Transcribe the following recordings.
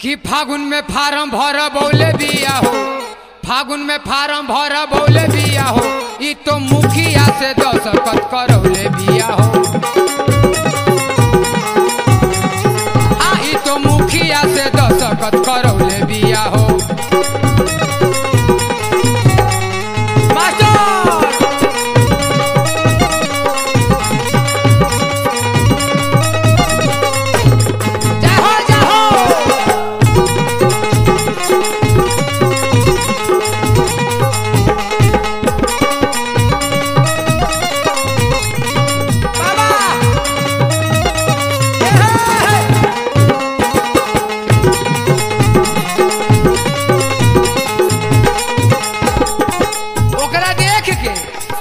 कि फागुन में फार्म भर बौले बिया हो फागुन में फार्म भर बौले बिया हो ई तो मुखिया से दस्तखत करौले बिया हो आ ई तो मुखिया से दस्तखत करौले बिया हो मास्टर जय हो जय हो बाबा हे, हे, हे। ओकरा देख के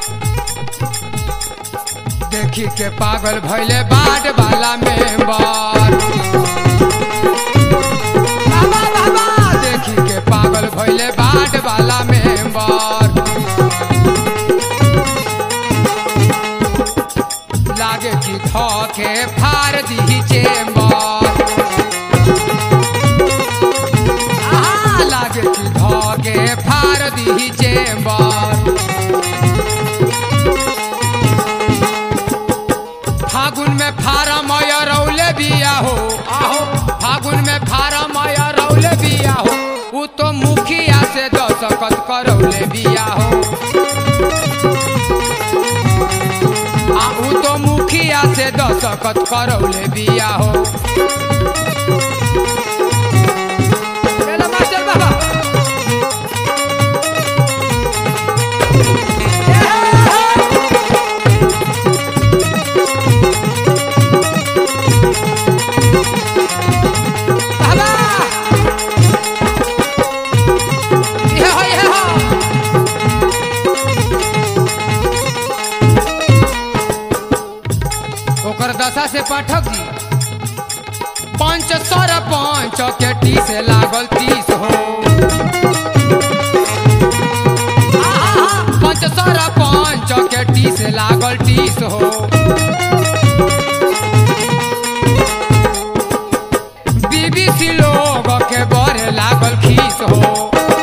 देखी के पागल भैले बाट वाला मेंबर बाबा बाबा देखी के पागल भैले बाट वाला मेंबर लागे कि ध के फाड़ दी चेम्बर आहा, लागे कि ध के फाड़ दी चेम्बर फागुन में फारम रौले बिया हो आहो फागुन में फारम रौले बिया हो उ तो मुखिया से दस्तखत करौले बिया हो आ उ तो मुखिया से दस्तखत करौले बिया हो चलो मास्टर बाबा बाबा ये हो ये हो ओकर दशा से पाठक जी पंच सर पंच के टी से लागल तीस हो आहा, पंच सर पंच के टी से लागल तीस हो बीबीसी लोग के बड़े लागल खीस हो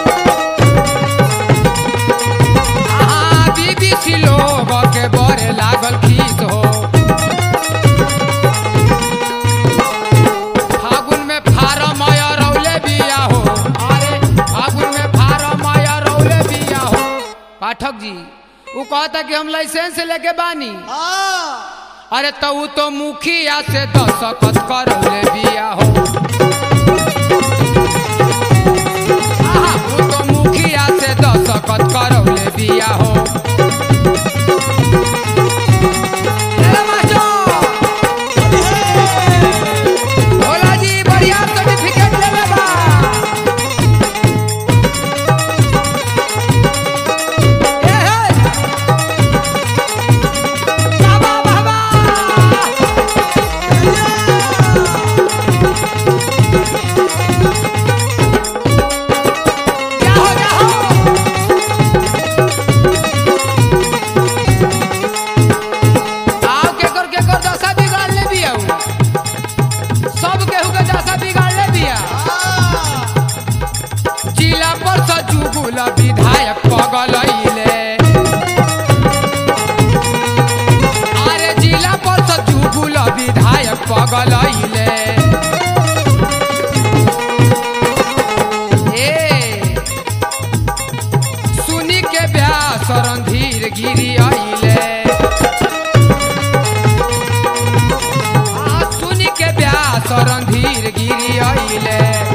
आहा, बीबीसी लोग के बड़े लागल खीस हो फागुन में फारम रौले बिया हो अरे फागुन में फारम रौले बिया हो पाठक जी वो कहता कि हम लाइसेंस लेके बानी अरे तो उ तो मुखिया से दस्तखत करौले बिया हो आहा, उ तो मुखिया से दस्तखत करौले बिया हो चलो मास्टर भोला जी बढ़िया सर्टिफिकेट लेले बा ए हे बाबा बाबा जाहो जाहो आओ केकर केकर दशा बिगाड़ ले बिया उ। सब केहू के दशा बिगाड़ ले बिया जिला पर से जुगुल विधायक पगलैले अरे जिला पर से जुगुल विधायक पगलैले ए सुनी के ब्यास रणधीर गिरी आइले आ, सुनी के ब्यास रणधीर गिरी आइले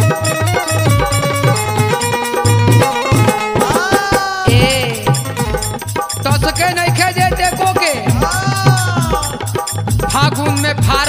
ए तसके नहीं खे देते को के फागुन में फा